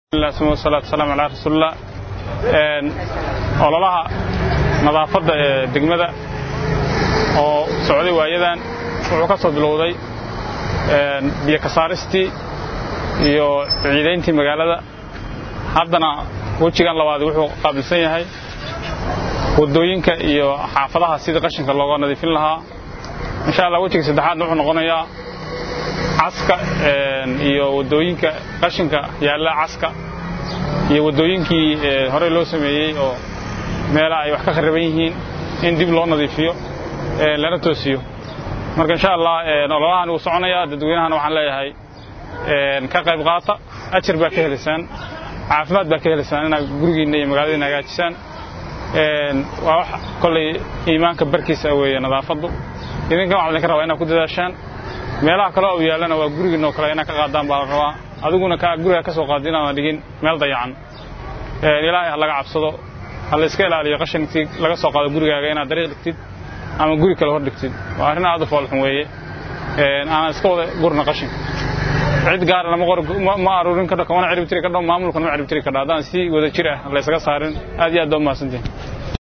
salaatu wasalaamu calaa rasuulillah ololaha nadaafadda ee degmada oo socday waayadan wuxuu ka soo bilowday biyo kasaaristii iyo ciidayntii magaalada haddana wejigan labaad wuxuu qaabilsan yahay waddooyinka iyo xaafadaha sidii qashinka looga nadiifin lahaa insha allah wejiga saddexaadna wuxuu noqonayaa caska iyo waddooyinka qashinka yaalla caska iyo waddooyinkii horey loo sameeyey oo meelaha ay wax ka khariban yihiin in dib loo nadiifiyo lana toosiyo marka insha allah ololahan wuu soconayaa dadweynahana waxaan leeyahay ka qayb qaata ajar baa ka helaysaan caafimaad baa ka helaysaan inaad gurigiinna iyo magaaladiina hagaajisaan waa wax kollay iimaanka barkiisa weeye nadaafaddu idinkan waxaa idinka rabaa inaad ku dadaashaan meelaha kale oo yaallana waa gurigiinoo kale inaad ka qaadaan baa la rabaa adiguna guriga ka soo qaadi inaadan dhigin meel dayacan ilaahay ha laga cabsado ha la iska ilaaliyo qashinkii laga soo qaado gurigaaga inaad dariiq dhigtid ama guri kale hor dhigtid waa arrin aad u foolxun weeye aanan iska wada gurna qashinka cid gaarana ma aruurin kadho kamana ciribtiri kadho maamulkana ma ciribtiri kadho haddaan si wada jir ah laysaga saarin aad iyo aad baa umahadsantihin